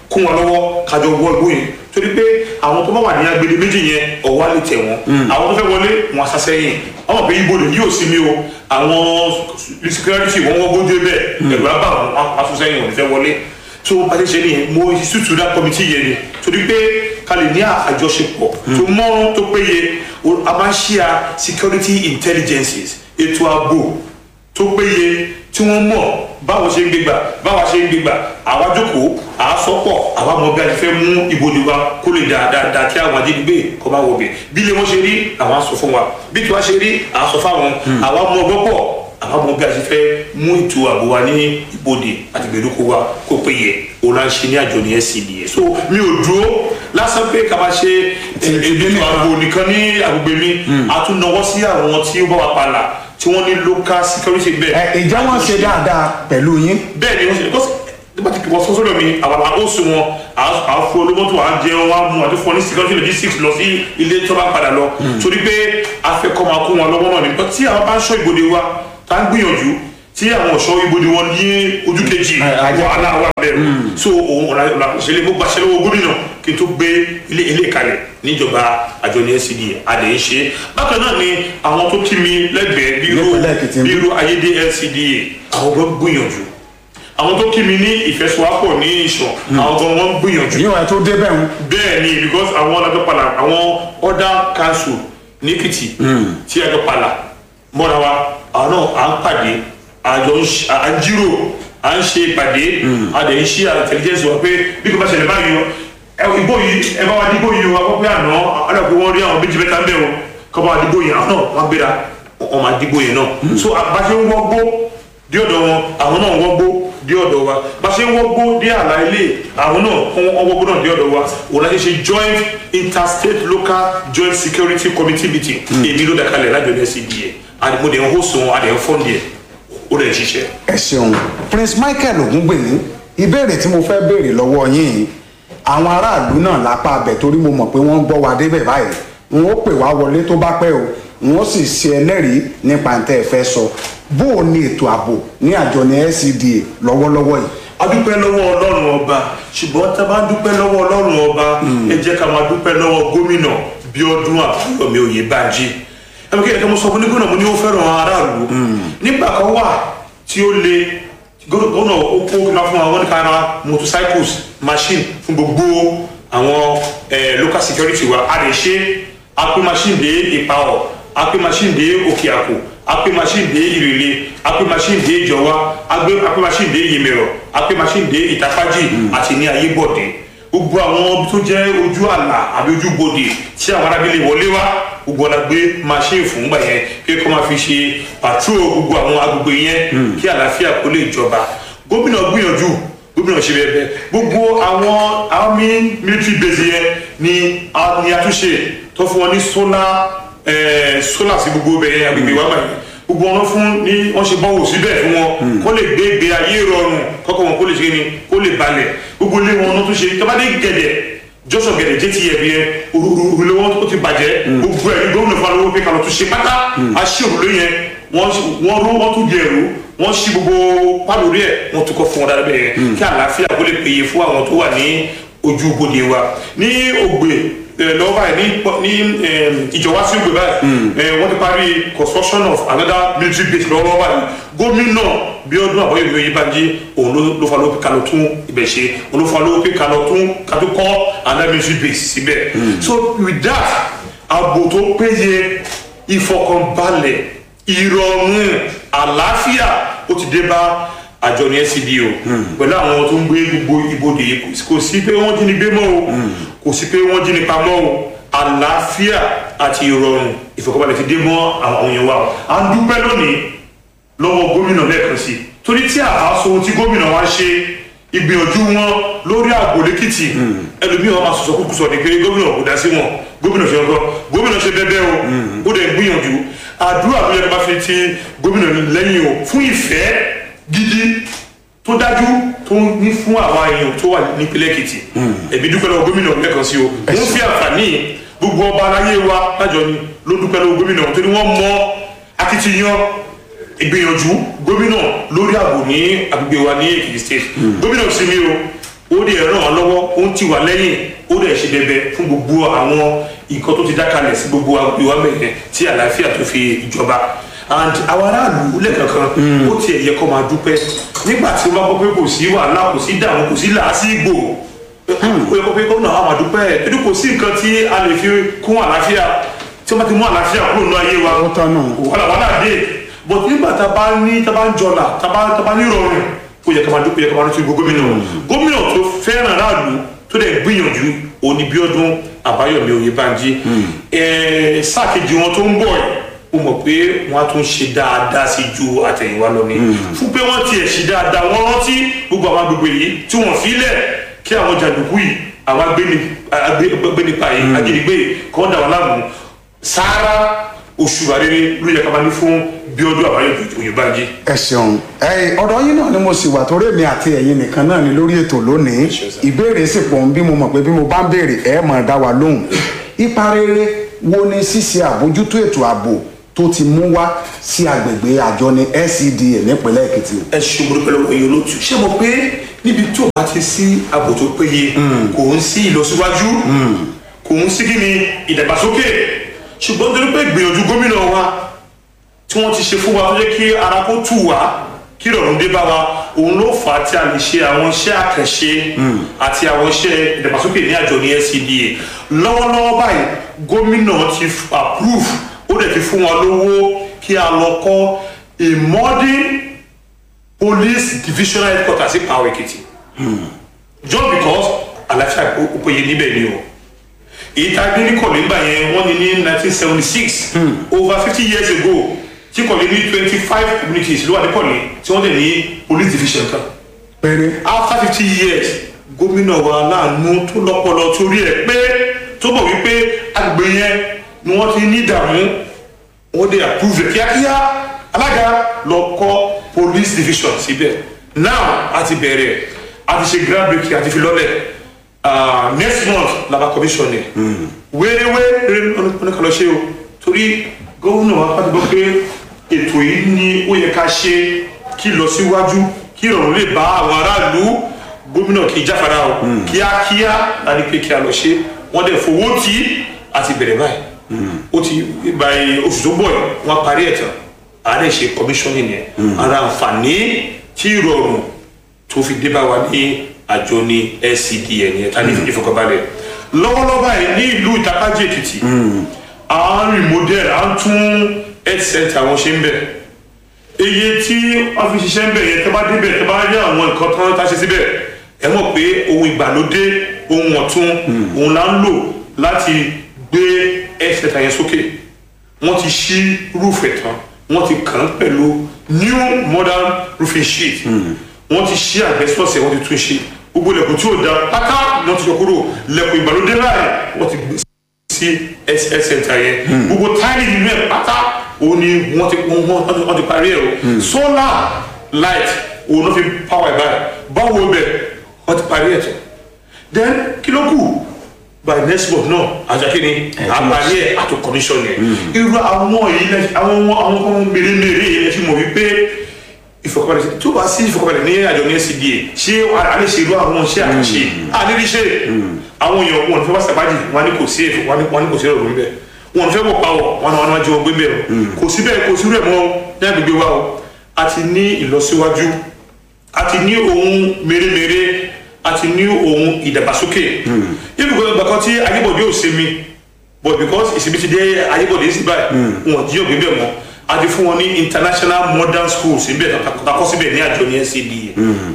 kún wọn lọ́wọ́ kájọ wọ ìbò yẹn torí pé àwọn tó bá wà ní agbede méjì yẹn ọ̀wá lè tẹ̀ wọ́n àwọn tó fẹ́ wọlé wọn asásẹ́yìn àwọn pé ibo lè yóò sí mi o àwọn security wọn wọ́n gbójú bẹ́ẹ̀ ẹ̀rù abá wọn asásẹ́yìn wọn fẹ́ wọlé tó bá ti ṣe nìyẹn mo ṣùtù dá kọmitì yẹn ni torí pé ká lè ní àjọṣepọ̀ tó mọ́ tó péye a máa ń ṣíà security intelligences ètò ààbò tó péye tí wọ́n mọ̀ báwo ṣe ń gbégbà báwa ṣe ń gbégbà àwa jókòó àá sọ́pọ̀ àwa mọ̀ bí a ti fẹ́ mú ibodè wa kó lè dáadáa kí àwọn ajínigbé kọ́ bá wọbẹ̀ bí ilé wọn ṣe rí àwọn á sọ fún wa bí tiwa ṣe rí àá sọ fáwọn àwa mọ̀ gbọ́pọ̀ àwa mọ̀ bí a ti fẹ́ mú ètò ààbò wa ní ibodè àti gbèdúkọ wa kó péye òun là ń ṣe ní àjọ ní SCDA so mi ò dúró lásán pé ká máa ṣe ètò ààbò nìkan ní agbègbè mi a tún nawọ́ sí àwọn tí ó bá wa palà tí wọ́n ní local security bẹ́ẹ̀. ẹ ìjà wọn ṣe dáadáa pẹ̀lú yín. bẹ́ẹ̀ ni wọ́n ṣe because nígbà tí wọ́n sọ́sọ́dọ̀ mi àwọn àwọn oṣù wọn àwọn fún olómọ́tò à ń jẹun wá mú àti fún ọ ní security logistics lọ sí ilé tó bá padà lọ torí pé afẹ́kọ́ máa kó wọn lọ́wọ́ náà ni tí àwọn bá ń ṣọ́ ìbòde wa tá ń gbìyànjú tí àwọn ọ̀ṣọ́ ìbòde wọn ní ojú kejì wàhálà wà bẹ̀rù so òun ọ̀la ìṣẹ̀lẹ̀ mo gbàṣẹ lọ́wọ́ gómìnà kí n tó gbé ilé ilé kalẹ̀ níjọba àjọ ní SCDA adé ń ṣe bákan náà ni àwọn tó kí mi lẹ́gbẹ̀ẹ́ bí irú ayédè SCDA àwọn gbọ́n gbìyànjú àwọn tó kí mi ní ìfẹsowápọ̀ ní ìṣàn àwọn gan wọn gbìyànjú. yíyan tó dé bẹ́ẹ̀ ń. bẹ́ẹ̀ ni because àwọn alájọpàlà àwọn other council ní Èkìtì tí alájọpàlà mọ́ra wa àwọn náà à ń pàdé àjọ à ń jírò à ń ṣe ìpàdé a dẹ̀ ń ṣí intelligence wa pé bí kò bá ṣẹlẹ̀ báyìí o ìbò yìí ẹ bá wa dìbò yìí o a kọ́ pé àná ọ̀dà pé wọ́n rí àwọn méjì mẹ́ta ń bẹ̀ o kọ́ bá wa dìbò yìí àwọn náà wọ́n gbéra wọ́n máa dìbò yìí náà so àbáṣe ń wọ́gbó dí ọ̀dọ̀ wọn àwọn náà wọ́gbó dí ọ̀dọ̀ wa bá ṣe ń wọ́gbó dí àlà ilé àwọn náà wọ́n wọ́gbó náà dí ọ̀dọ̀ wa òun láti ṣe joint interstate local joint security committee meeting èmi ló dàkalẹ̀ lájọ ní SCDA àdìmọ̀dé ń hó sùn àdìmọ̀ fọ́ndì ẹ̀ ó lè ṣiṣẹ́. ẹ ṣeun prince michael ogungbèmí ìbéèrè tí mo fẹ́ béèrè lọ́wọ́ yín àwọn aráàlú náà lápá abẹ torí mo mọ̀ pé wọ́n ń gbọ́ wa débẹ̀ báyìí wọn ó pè wá wọlé tó bá pẹ́ o wọn ó sì ṣe ẹlẹ́rìí nípa ntẹ́ ẹ fẹ́ sọ bó o ní ètò ààbò ní àjọ ní SCDA lọ́wọ́lọ́wọ́ yìí. a dúpẹ́ lọ́wọ́ ọlọ́run ọba ṣùgbọ́n tá a bá dúpẹ́ lọ́wọ́ ọlọ́run ọba ẹ jẹ́ ká máa dúpẹ́ lọ́wọ́ gómìnà Bíọ́dún Àbáyọ̀mí Oyèbánjí ẹ̀mí kí ẹ̀ka mo sọ fún ní gómìnà mo ní ó fẹ́ràn aráàlú nígbà kan wà tí ó le gómìnà ó kó kíkà fún àwọn nípa ara motorcycles machine fún gbogbo àwọn local security wa a lè ṣe a pín machine dé ìpawọ̀ a pín machine dé òkè àpò a pín machine dé ìrèlè a pín machine dé ìjọwá a pín machine dé yèmẹ̀rọ̀ a pín machine dé ìtàpájì àti ní ayébọ̀dé gbogbo àwọn tó jẹ́ ojú àlà àbí ojú bodè tí àwọn arábìlẹ̀ wọlé wá gbogbo ọ̀la gbé machine fún gbà yẹn pé kó máa fi ṣe patrol gbogbo àwọn agbègbè yẹn kí àlàáfíà kó lè jọba gómìnà gbìyànjú gómìnà ṣe bẹ́ẹ̀ bẹ́ẹ̀ gbogbo àwọn army military base yẹn ni ni àtúnṣe tó fún wọn ní solar solar sí gbogbo bẹ́ẹ̀ yẹn agbègbè wa báyìí gbogbo wọn fún ní wọn ṣe bọ́wọ́ síbẹ̀ fún wọn kó lè gbé ìgbé ayé rọrùn kọ́kọ́ wọn kó lè ṣe ni kó lè balẹ̀ gbogbo ilé wọn ló tún ṣe tọ́bádé gẹ̀dẹ̀ jọ́sọ̀ gẹ̀dẹ̀ jẹ́ ti yẹ̀bi yẹn òrùlé wọn ó ti bàjẹ́ gbogbo ẹ̀ ní gómìnà fún alówó pé kàlọ́ tún ṣe pátá aṣí òrùlé yẹn wọ́n ró wọ́n tún di ẹ̀rú wọ́n ṣí gbogbo pálórí ẹ̀ wọ́n tún kọ́ fún wọn dáadáa bẹ́ẹ̀ kí àlàáfíà kó lè péye fún àwọn tó wà ní ojú bodè wa ní ògbè lọ́wọ́ báyìí ní ìjọba sí ògbè báyìí wọ́n ti parí construction of another military base lọ́wọ́ báyìí gómìnà Bíọ́dún Àbáyọ̀mí Oyèbánjí òun ló fa ló pé kalọ̀ tún ibẹ̀ ṣe òun ló fa ló pé kalọ̀ tún kátó kọ́ another military base síbẹ̀ so with that ààbò tó péye ìfọkànbalẹ̀ ìrọ̀rùn àlàáfíà ó ti dé bá àjọ ní SCDA o pẹ̀lú àwọn tó ń gbé gbogbo ibodè kò sí pé wọ́n jí ni gbé mọ́ o kò sí pé wọ́n jí ni pamọ́ o àlàáfíà àti ìrọ̀rùn ìfọkànbalẹ̀ ti dé mọ́ àwọn èèyàn wa o à ń dúpẹ́ lónìí lọ́wọ́ gómìnà lẹ́ẹ̀kan sí i torí tí àbá sọ ohun tí gómìnà wa ṣe ìgbìyànjú wọn lórí àgbò lẹ́kìtì ẹlòmíì wọn máa sọ̀sọ̀ kúkú sọ ní pé gómìnà kò dá sí wọn gómìnà ṣe ọkọ gómìnà ṣe bẹ́ẹ̀ o ó dẹ̀ gbìyànjú àdúrà ló yẹ kó bá fi ti gómìnà lẹ́yìn o fún ìfẹ́ gidi tó dájú tó ní fún àwọn èèyàn tó wà nípínlẹ̀ èkìtì ẹ̀mí dúpẹ́ lọ́wọ́ gómìnà lẹ́ẹ̀kan sí o wọ́n fi àǹfààní gbogbo ọba aláyé wa lájọ ni ló dúpẹ́ lọ́wọ́ gómìnà torí wọ́n mọ akitiyan ìgbìyànjú gómìnà lórí ààbò ní agbègbè wa ní èkìtì state gómìnà sinmi o ó dẹ̀ ràn wá lọ́wọ́ ó ń tì wá lẹ́yìn ó dẹ̀ ṣe bẹbẹ fún gbogbo àwọn nǹkan tó ti dákalẹ̀ sí gbogbo ìwà mẹ́rin tí àlàáfíà tó fi ìjọba and àwọn aráàlú lẹ́ẹ̀kankan ó tiẹ̀ yẹ kó máa dúpẹ́ nígbà tí wọ́n bá gbọ́ pé kò sí wàhálà kò sí dààmú kò sí làásìgbò ó yẹ kó pé kó náà àwọn àdúpẹ́ ẹni kò sí nǹkan tí a lè fi kún àlàáfíà tí wọ́n bá ti mú àlàáfíà kúrò nínú ayé wa Ó tán nù. wàhálà wàhálà dé but nígbà tá a bá ní tá a bá ń jọlà tá a bá tá a bá ní ìrọ̀rùn ó yẹ ká máa dúpẹ́ yẹ ká máa rántí gbogbo gómìnà gómìnà tó fẹ́ràn aráàlú tó dẹ̀ gbìyànjú òní Bíọ́dún Àbáyọ̀mí Oyèbánjí ẹ̀ẹ́ sáà kejì wọn tó ń bọ̀ yìí ó mọ̀ pé wọ́n á tún ṣe dáadáa sí ju àtẹ̀yìnwá lọ ni fún pé wọ́n tiẹ̀ ṣe dáadáa wọ́n rántí gbogbo àwọn agbègbè yìí tí wọ́n fi lẹ̀ kí àwọn jàǹdùkú yìí àwọn agbéni- agbé- agbénipa yìí ajínigbé yìí kọ́ dà wọ́n láàmú sáárá oṣù àrèrè ló yẹ ká máa ní fún Bíọ́dún Àbáyọ̀mí Oyèbánjí. ẹ ṣeun ẹ ọ̀dọ̀ yín náà ni mo sì wà torí èmi àti ẹ̀yin nìkan náà ni lórí ètò lónìí ṣeun sir. ìbéèrè sì pọ̀ ń bí mo mọ̀ pé bí mo bá ń béèrè ẹ máa dá wa lóhùn ipa rere wo ni ṣíṣe àbójútó ètò ààbò tó ti mú wá sí agbègbè àjọni LCDA nípínlẹ̀ Èkìtì ẹ ṣe mo dúpẹ́ lọ́wọ́ yín olóòtú ṣé mo pé níbi tí ò bá ti sí ààbò tó péye kò ń sí ìlọsíwájú kò ń sí kíni ìdàgbàsókè ṣùgbọ́n torí pé ìgbìyànjú gómìnà wa tí wọ́n ti ṣe fún wa tó jẹ́ kí ara kó tù wá kí ìrọ̀rùn dé bá wa òun ló fà á tí a lè ṣe àwọn iṣẹ́ àkànṣe àti àwọn iṣẹ́ ìdàgbàsókè ní àjọ ní LCDA lọ́wọ́lọ́wọ́ báyìí gómìnà ti f- approve ó dẹ̀ ti fún wa lówó kí a lọ kọ́ a modern police divisional headquarters sí Power Ekiti just because àlàáfíà ó ó péye níbẹ̀ ni o èyí tá a gbé ní kọ̀lé ńgbà yẹn wọ́n ní ní nineteen seventy six over fifty years ago tí kọ̀lé ní twenty five communities ló wà ní kọ̀lé tí wọ́n dẹ̀ ní police division kan péré after fifty years gómìnà wa láàánú tó lọ́pọlọ torí ẹ̀ pé tó bọ̀ wípé agbègbè yẹn ni wọ́n ti ní ìdààmú wọ́n dé approve rẹ̀ kíákíá alága lọ kọ́ police division síbẹ̀ now a ti bẹ̀rẹ̀ a ti ṣe grand breaking a ti fi lọ́lẹ̀ ah, next month laba commission ni wéréwé oníkàlọ́ ṣe o torí gómìnà wa pàtó gbọ́ pé ètò yìí ni ó yẹ ká ṣe kí lọ síwájú kí ìrọ̀rùn lè bá àwọn aráàlú gómìnà kì í jáfara o kíákíá láti pé kí a lọ ṣe wọ́n dẹ̀ fowó tí a ti bẹ̀rẹ̀ báyìí ó ti báyìí oṣù tó bọ̀ yìí wọ́n parí ẹ̀ tán a lè ṣe commissioning yẹn ara àǹfààní tí ìrọ̀rùn tó fi dé bá wa ní àjọ ní LCDA yẹn tá a ní ìfọkànbalẹ̀ lọ́wọ́lọ́wọ́ báyìí ní ìlú ìtàkájì èkìtì à ń remodel à ń tún health center wọn ṣe ń bẹ̀ iye tí wọ́n fi ṣiṣẹ́ ń bẹ̀ yẹn tẹ́ bá débẹ̀ tẹ́ bá rí àwọn nǹkan tó ń tá ṣe síbẹ̀ ẹ mọ̀ pé ohun ìgbàlódé ohun ọ̀tun òun là ń lò láti gbé health center yẹn sókè wọ́n ti ṣí roof ẹ̀ tán wọ́n ti kàn án pẹ̀lú new modern roofing sheet wọ́n ti ṣí asbestos ẹ̀ wọ́n ti tún ṣe gbogbo ilẹ̀kùn tí ò da pátá ni wọ́n ti yọ kúrò ilẹ̀kùn ìgbàlódé láàyè wọ́n ti gbé sí health center yẹn gbogbo táìlì nínú ẹ̀ pátá òun ni wọ́n ti wọ́n wọ́n wọ́n ti parí ẹ̀ o solar light òun ló fi power ẹ̀ báyìí báwo bẹ̀ wọ́n ti parí ẹ̀ tán then kí ló kù by next month náà àjàkí ni àparí ẹ̀ àti commission yẹn irú àwọn yìí lẹ àwọn àwọn kan mèremère yìí lẹ fi mọ̀ wípé ìfọkànbalẹ̀ sí- tó bá sí ìfọkànbalẹ̀ ní àjọ ní LCDA ṣé a lè ṣe irú àwọn iṣẹ́ àkànṣe a lè rí ṣe àwọn èèyàn wọn fẹ́ wá sàbájì wọn ni kò sí èfò wọn ni wọn ni kò sí ọ̀rọ̀ níbẹ̀ wọn fẹ́ wọ̀ pawọ̀ wọn ni wọn máa jẹ wọn gbé bẹ́ẹ̀ o kò sí bẹ́ẹ̀ kò sí rẹ̀ mọ́ ní agbègbè wa o a ti ní ìlọsíwájú a ti ní ohun mèremère a ti ní ohun ìdàgbàsókè ibùgbọ́ ìgbàkan tí ayébọ̀dé ò ṣe mi but because ìsinmi ti dé ayébọ̀dé sí báyìí wọn jíyàn gbé bẹ́ẹ̀ mọ́ a ti fún wọn ní international modern schools síbẹ̀ takọ́ síbẹ̀ ní àjọ ní NCDA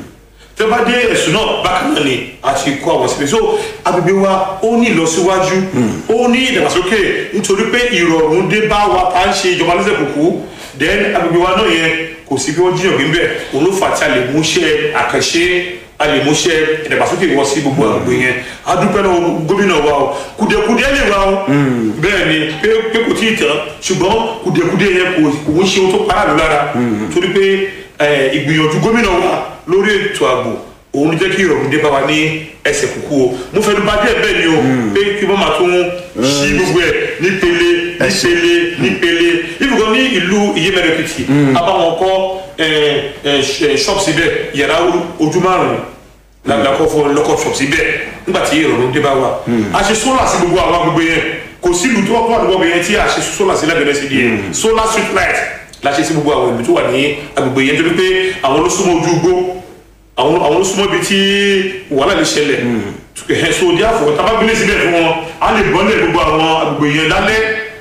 tẹ́ bá dé ẹ̀sùn náà bákan náà ni a ti kọ́ àwọn síbẹ̀ so agbègbè wa ó ní ìlọsíwájú ó ní ìdàgbàsókè nítorí pé ìrọ̀rùn dé bá wa tá à ń ṣe ìjọba lẹ́sẹ̀ kúkú then agbègbè wa náà yẹn kò sí bí wọ́n jíyàn gbé bẹ́ẹ̀ òun ló fà tí a lè mú iṣẹ́ àkànṣe a lè mú iṣẹ́ ìdàgbàsókè wọ sí gbogbo agbègbè yẹn a dúpẹ́ lọ́wọ́ gómìnà wa o kùdìẹ̀kùdìẹ̀ lè wa o bẹ́ẹ̀ ni pé pé kò tí ì tán ṣùgbọ́n kùdìẹ̀kùdìẹ̀ yẹn kò kò ń ṣe ohun tó paráàlú lára torí pé eh, ìgbìyànjú gómìnà wa lórí ètò ààbò òun ló jẹ́ kí ìrọ̀rùn dé bá wa ní ẹsẹ̀ kúkú o mo fẹ́ ló bá díẹ̀ bẹ́ẹ̀ ni o pé kí wọ́n máa tún ṣí gbogbo ẹ̀ nípele nípele nípele ibùkún ní ìlú ìyẹ́mẹ̀rẹ̀kìtì abáwọn kọ́ ṣọ́ọ̀bù síbẹ̀ yàrá ojú márùn-ún lakọ fọ lọkọ shop síbẹ̀ nígbà tí ìrọ̀rùn dé bá wa a ṣe solar sí gbogbo àwọn agbègbè yẹn kò sí ìlú tó wà nígbà yẹn tí a ṣe solar sí lábẹ́rẹ́ sí yẹn solar street light la ṣe sí gbogbo àwọn ìlú tó wà ní agbègbè yẹn torí pé àwọn ló súnmọ́ ojú igbó àwọn àwọn ló súnmọ́ ibi tí wàhálà lè ṣẹlẹ̀ ẹ̀ so díàfọ̀ tábàgbélé síbẹ̀ fún wọn a lè bọ́lẹ̀ gbogbo àwọn agbègbè yẹn lálẹ́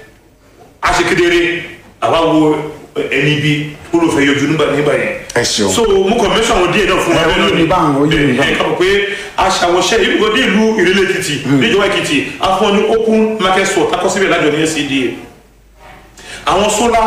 a ṣe kedere àwa wo ẹni bí olùfẹ́ yọjú nígbà nígbà yẹn ẹ ṣeun. so mo kàn mẹ́sàn àwọn díẹ̀ náà fún Ẹ, ó yé mi báwọn, ó yé mi báwọn. ẹ kà mọ̀ pé aṣàwọ̀ṣẹ́ yìí kò dé ìlú ìrẹ́lẹ̀ èkìtì níjọba èkìtì afọ́n ní open market store takọ́ síbẹ̀ lájọ ní scda àwọn solar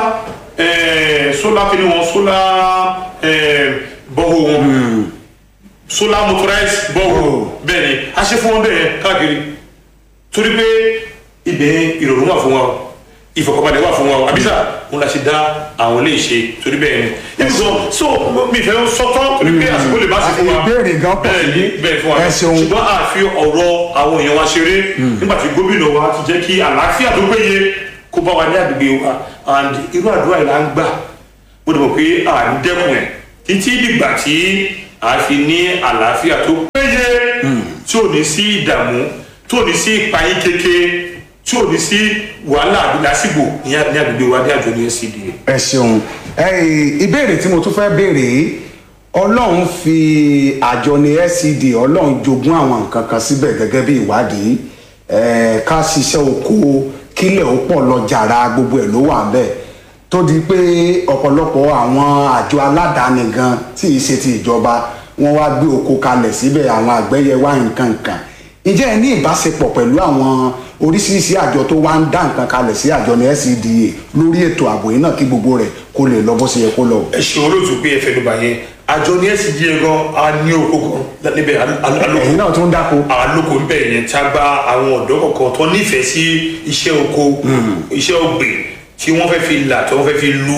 eh, solar kí ni wọn solar eh, bọ́ọ̀ wọn solar motorized bọ́ọ̀ bẹ́ẹ̀ ni a ṣe fún wọn bẹ́ẹ̀ káàkiri torí pé ibẹ̀ ìrọ̀rùn wà fún wa o ìfọkànbalẹ̀ wà fún wa o àbísà òun la ṣe dá àwọn ilé ìṣe torí bẹ́ẹ̀ ni ibùsọ̀ so mi fẹ́ sọ́tọ́ torí pé àsìkò lè má sí fún wa Ìbéèrè gan pọ̀ bẹ́ẹ̀ ni síbí. bẹ́ẹ̀ fún wa Ẹ ṣeun. ṣùgbọ́n a fi ọ̀rọ̀ àwọn èèyàn wa ṣeré nígbà tí gómìnà wa ti jẹ́ kí àlàáfíà tó péye kó bá wa ní àgbègbè wa and irú àdúrà yìí là ń gbà mo dẹ̀ mọ̀ pé à ń dẹ́kun ẹ̀ títí dìgbà tí a fi ní àlàáfíà tó péye tí ò ní sí ìdààmú tí ò ní sí ìpayín kéke tí ò ní sí wàhálà àbí lásìgbò ní à- ní àgbègbè wa ní àjọ ní scda. ẹ ṣeun ẹ ìbéèrè tí mo tún fẹ́ béèrè yìí ọlọ́run fi àjọ ní scd ọlọ́run jogún àwọn nǹkan kan síbẹ̀ gẹ́gẹ́ bí ìwádìí ẹ ká ṣiṣẹ́ oko kílẹ̀ ó pọ̀ lọ jàrá gbogbo ẹ̀ ló wà bẹ́ẹ̀ tó di pé ọ̀pọ̀lọpọ̀ àwọn àjọ aládàáni gan tí ì ṣe ti ìjọba wọ́n wá gbé oko kalẹ̀ síbẹ̀ àwọn àgbẹ̀yẹ wá nǹkan nǹkan ǹjẹ́ ẹ ní ìbáṣepọ̀ pẹ̀lú àwọn oríṣiríṣi àjọ tó wá ń dá nǹkan kalẹ̀ sí àjọ ní scda lórí ètò ààbò yìí náà kí gbogbo rẹ̀ kó lè lọ bó ṣe yẹ kó lọ. ẹ ṣe olóòtú pé ẹ fẹnu bà yẹn àjọ ní scda gan a ní oko gan níbẹ̀ alóko ẹ̀yin náà tún dáko. alóko ńbẹ yẹn tí a gba àwọn ọ̀dọ́ kọ̀ọ̀kan tó nífẹ̀ẹ́ sí iṣẹ́ oko iṣẹ́ ọ̀gbìn tí wọ́n fẹ́ fi là tí wọ́n fẹ́ fi lu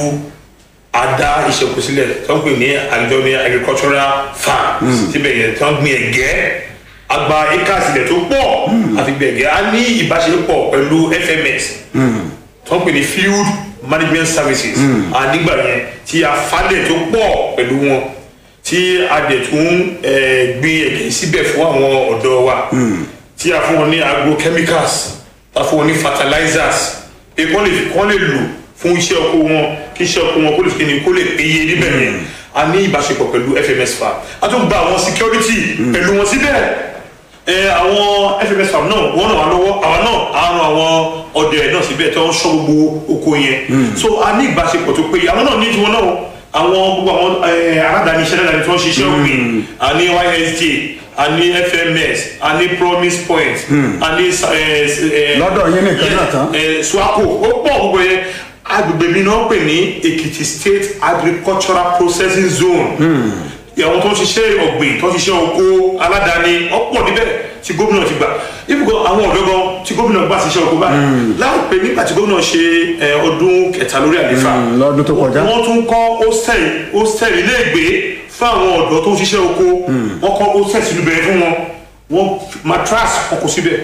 ada iṣẹ́ oko sílẹ̀ tí wọ́n pè ní àjọ ní agricultural farm síbẹ̀ yẹn tí wọ́n gbin ẹ̀gẹ́ agba acres ilẹ̀ tó pọ̀ àfi gbin ẹ̀gẹ́ a ní ìbáṣepọ̀ pẹ̀lú fms tí wọ́n pè ní field management services a nígbà yẹn tí a falẹ̀ tó pọ̀ pẹ̀lú wọn tí a dẹ̀ tún eh, gbin ẹ̀gẹ́ síbẹ̀ fún àwọn ọ̀dọ́ wa tí a fún wọn ní agrochemicals a fún wọn ní fertilizers pé kọ́ lè kọ́ lè lò fún iṣẹ́ oko wọn kí iṣẹ́ oko wọn kó lè fi kíni kó lè péye níbẹ̀ yẹn a ní ìbáṣepọ̀ pẹ̀lú fms farm a tún gba àwọn security pẹ̀lú wọn síbẹ̀ ẹ àwọn fms farm náà wọ́n ràn wá lọ́wọ́ àwa náà a ran àwọn ọdẹ náà síbẹ̀ tí wọ́n ṣọ́ gbogbo oko yẹn so a ní ìbáṣepọ̀ tó péye àwọn náà ní tiwọn náà àwọn gbogbo àwọn ẹ, aládàáni iṣẹ́ aládàáni tí wọ́n ṣiṣẹ́ ògbìn a ní ysj a ní fms a ní promise point a ní ẹ, ẹ, Lọ́dọ̀ yín nìkan náà tán. ẹ, swaco ó pọ̀ gbogbo yẹn agbègbè mi náà pè ní èkìtì state agricultural processing zone àwọn tó ń ṣiṣẹ́ ọ̀gbìn tó ń ṣiṣẹ́ oko aládàáni ọ̀pọ̀ níbẹ̀ tí gómìnà ti gbà ibùkọ́ àwọn ọ̀dọ́ gan tí gómìnà gbà ṣiṣẹ́ oko báyìí láìpẹ́ nígbà tí gómìnà ṣe ẹ, ọdún kẹta lórí àlefa Mm, lọ́dún tó kọjá. wọ́n tún kọ́ hostel hostel iléègbé fún àwọn ọ̀dọ́ tó ń ṣiṣẹ́ oko wọ́n kọ́ hostel sínú bẹ̀rẹ̀ fún wọn wọ́n matras wọn kò síbẹ̀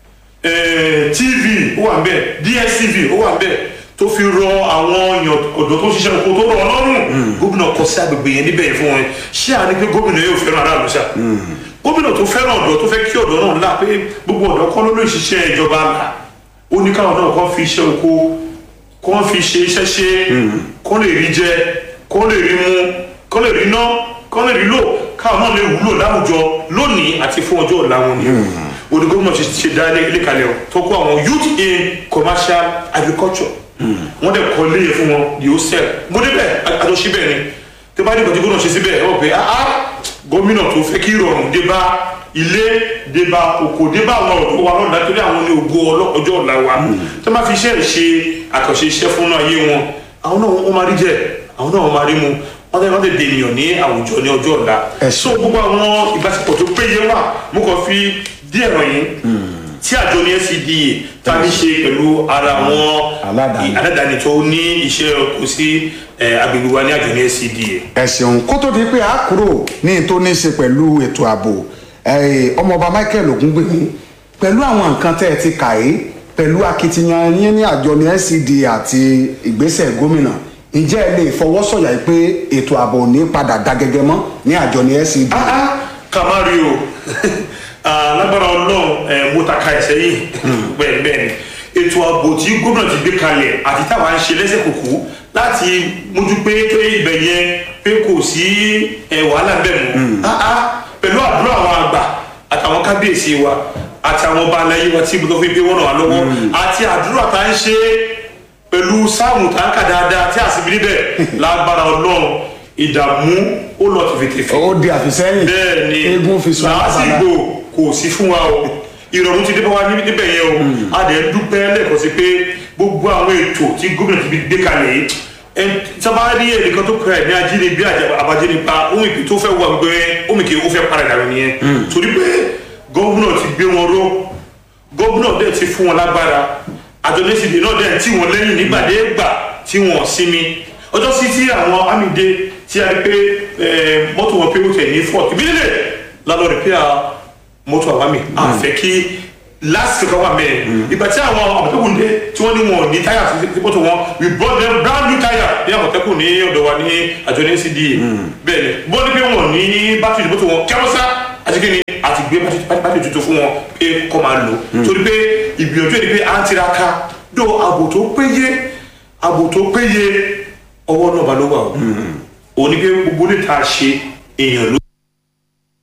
eh, tv ó wà nbẹ dstv ó wà nbẹ tó fi rọ àwọn èèyàn ọ̀dọ́ tó ń ṣiṣẹ́ oko tó rọ ọlọ́run gómìnà kọ sí agbègbè yẹn níbẹ̀ yẹn fún wọn ṣé àní pé gómìnà yóò fẹ́ràn aráàlú ṣá gómìnà tó fẹ́ràn ọ̀dọ́ tó fẹ́ kí ọ̀dọ́ náà là pé gbogbo ọ̀dọ́ kọ́ ló lè ṣiṣẹ́ ìjọba là ó ní káwọn náà kọ́ fi iṣẹ́ oko kọ́ fi ṣe iṣẹ́ ṣe kọ́ lè rí jẹ kọ́ lè rí mu kọ́ lè rí ná kọ́ lè rí lò káwọn náà lè wúlò láwùjọ lónìí àti fún ọjọ́ ọ̀la wọn ni òní gómìnà ṣe ṣe dá ilé ilé kalẹ̀ o tó kó àwọn youth in commercial agriculture wọ́n dẹ̀ kọ́ ilé yẹn fún wọn di hostel mo débẹ̀ àjọṣe bẹ́ẹ̀ ni tí bá dìbò tí gómìnà ṣe síbẹ̀ ẹ wọ́n pé ah gómìnà tó fẹ́ kí ìrọ̀rùn dé bá ilé dé bá oko dé bá àwọn ọ̀dọ́ wa lọ́dà torí àwọn ní ògo ọlọ́- ọjọ́ ọ̀la wa tí wọ́n bá fi iṣẹ́ rẹ̀ ṣe àkànṣe iṣẹ́ fún ayé wọn àwọn náà wọ́n máa rí jẹ àwọn náà wọ́n máa rí mu wọ́n tẹ́ wọ́n tẹ́ dènìyàn ní àwùjọ ní ọjọ́ ọ̀la Ẹ so gbogbo àwọn ìbáṣepọ̀ tó péye wà mo kàn fi díẹ̀ ràn yín tí àjọ ní scda ta ní ṣe pẹ̀lú ara àwọn Aládàáni. aládàáni tó ní iṣẹ́ kò sí eh, agbègbè wa ní àjọ ní scda. ẹ ṣeun kó tó di pé a kúrò ní tó ní ṣe pẹ̀lú ètò ààbò eh, ọmọọba michael ogungbemi pẹ̀lú àwọn nǹkan tẹ́ ẹ ti kà é pẹ̀lú akitiyan yín ní àjọ ní scda àti ìgbésẹ̀ gómìnà ǹjẹ́ ẹ lè fọwọ́ sọ̀yà pé ètò ààbò ò ní padà dá gẹ́gẹ́ mọ́ ní àjọ ní scda. Ah, ah, ká má rí o Ah, lágbára ọlọ́run ẹ̀ mo ta ka ẹ̀sẹ̀ yìí bẹ́ẹ̀ bẹ́ẹ̀ ni ètò ààbò tí gómìnà ti gbé kalẹ̀ àti táwa ń ṣe lẹ́sẹ̀ kùkú láti mójú pé pé ibẹ̀ yẹn pé kò sí ẹ̀ wàhálà bẹ́ẹ̀ mọ́ Ah, ah, pẹ̀lú àdúrà àwọn àgbà àtàwọn kábíyèsí wa àti àwọn ọba aláyé wa tí mo tó fi gbé wọ́n ràn wá lọ́wọ́ àti àdúrà tá ń ṣe pẹ̀lú sáàmù tá ń kà dáadáa tí àsìbí níbẹ̀ lágbára ọlọ́run ìdààmú ó lọ tìfètìfè ó di àfisẹ́yìn bẹ́ẹ̀ ni eégún fi sùn lásìgbò kò sí fún wa o ìrọ̀rùn ti dé bá wa níbi níbẹ̀ yẹn o a dẹ̀ ń dúpẹ́ lẹ́ẹ̀kan sí pé gbogbo àwọn ètò tí gómìnà ti fi gbé kalẹ̀ yìí ẹ sábà rí ẹnìkan tó kura ẹ̀ ní ajínigbé àbájínigbá ohun ìpè tó fẹ́ wà gbé ohun ìpè ó fẹ́ para ìdàrú nìyẹn torí pé gómìnà ti gbé wọn ró gómìnà dẹ̀ ti fún wọn lágbára àjọlẹ́sìdè náà dẹ̀ tí wọn lẹ́yìn nígbàdégbà tí wọn sinmi ọjọ́ sí tí àwọn amíde tí a rí pé eh, mọ́tò wọn pé ó tẹ̀ ní fọ́ọ̀tì mílíọ̀nù lálọ́ rìpíà mọ́tò àwọn àmì àfẹ́ kí last kan wà mẹ́rin ìgbà tí àwọn àmọ̀tẹ́kùn dé tí wọ́n ní wọn ò ní táyà sí sí mọ́tò wọn we brought them brand new táyà ní àmọ̀tẹ́kùn ní ọ̀dọ̀ wa ní àjọ ní cda bẹ́ẹ̀ ni bọ́n ní pé wọn ò ní bátìrì mọ́tò wọn kẹ́wọ́sá àti kí ni àti gbé bátìrì tuntun fún wọn pé kọ́ máa lò torí pé ìgbìyànjú ẹ̀ ni pé à ń tiraka dó ààbò tó péye ààbò tó péye ọwọ́ náà bá ló wà o òní pé gbogbo lè ta ṣe èèyàn ló